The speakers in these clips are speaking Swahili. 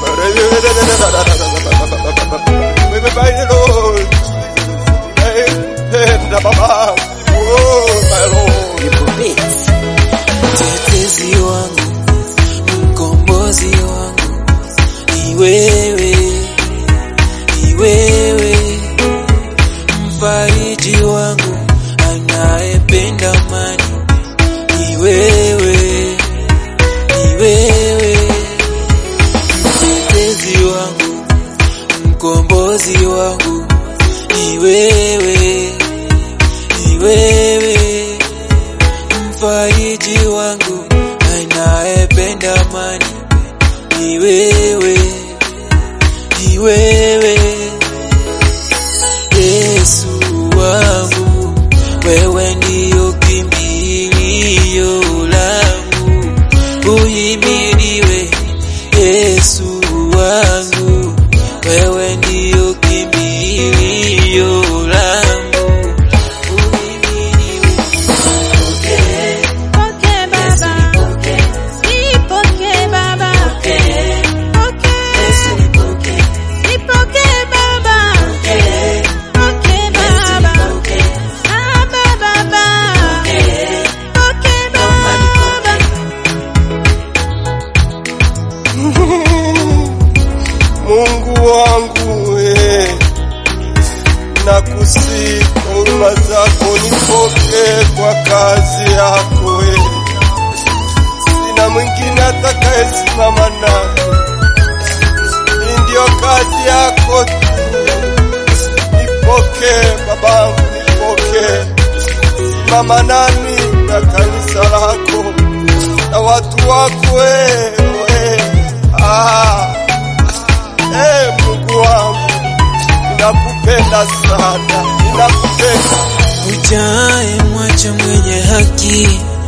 My Lord. Penda baba. Oh, my Lord. Mtetezi wangu, mkombozi wangu, ni wewe, ni wewe, mfariji wangu, anayependa amani, ni wewe, ni wewe, mtetezi wangu, mkombozi wangu, ni wewe, ni wewe mfariji wangu anayependa amani ni wewe, ni wewe Yesu wangu, wewe ndiyo kimbilio langu, uhimidiwe Yesu wangu, wewe ndiyo kimbilio langu, uhimidiwe Pokea baba, nipokee baba, pokea, nipokee baba, pokea baba, baba baba, pokea baba. Mungu wangu eh, nakusihi kwa huruma zako nipokee kwa kazi yako eh. Sina mwingine atakayesimama naye, hii ndiyo kazi yako tu. Nipokee babangu, nipokee, simama nami na kanisa lako na watu wako wewe ah. Ee Mungu wangu, ninakupenda sana, ninakupenda. Ujae mwacha mwenye haki,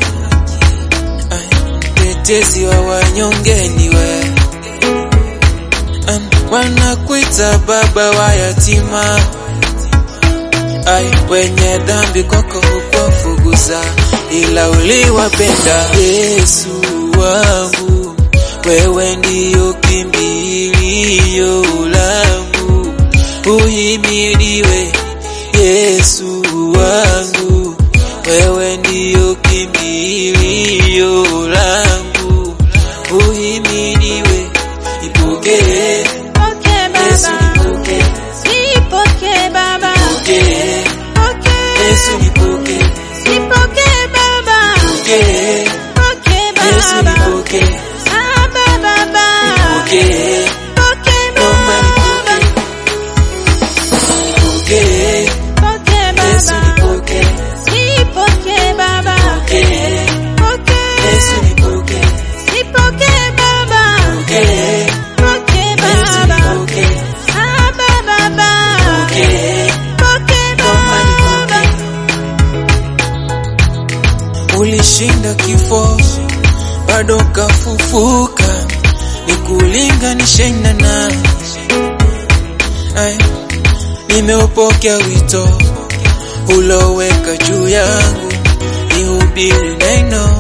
Ay, mtetezi wa wanyonge ni wewe. Am, Wanakuita baba wa yatima, Ay, wenye dhambi kwako hukuwafukuza, ila uliwapenda. Yesu wangu, wewe ndiyo kimbilio langu, uhimidiwe Yesu wangu, wewe ndiyo kimbilio langu, uhimidiwe, ipokee Pokea Yesu, baba, nipokee, nipokee baba, pokee pokea, Yesu, nipokee, nipokee baba, pokee pokea Yesu, baba, nipokee, baba baba, pokee pokea Naomba baba, nipokee, pokea Yesu, baba, nipokee, nipokee baba, pokee pokea, Yesu, nipokee, nipokee baba, pokee pokea Yesu, baba, nipokee, baba baba, pokee pokea Naomba baba. Ulishinda kifo bado kafufuka, nikulinganishe na nani? Ay, nimeupokea wito uloweka juu yangu, nihubiri neno,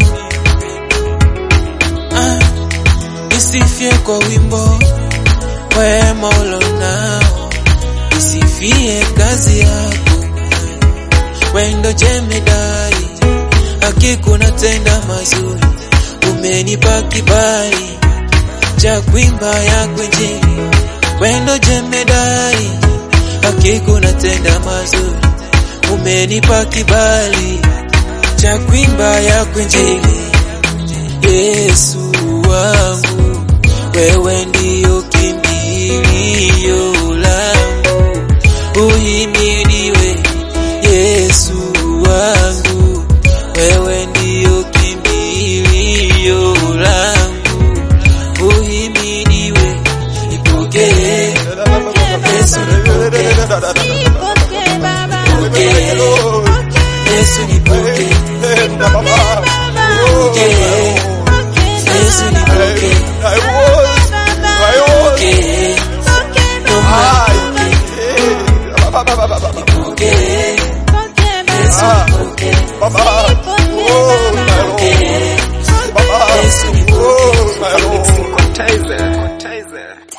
Ah, nisifie kwa wimbo wema ulonao, nisifie kazi yako wendo jemedari, hakika unatenda mazuri, umenipa kibali cha kuimba yako Injili. Wendo jemedari, hakika unatenda mazuri, umenipa kibali cha kuimba yako Injili. Yesu wangu, wewe ndiyo kimbilio langu, uhimidiwe Yesu wangu, wewe ndiyo kimbilio langu, uhimidiwe, nipokee Yesu, nipokee, Nipokee baba, Pokee. Yesu, nipokee, Penda baba. Oh, Pokee. Yesu, nipokee, I was, I was. pokee, Ah, naomba eh, baba, baba, baba, baba. nipokee, Yesu, Ah, nipokee, baba. Oh, my Lord. pokee, Baba. Yesu, nipokee. Oh, my Lord. Taser.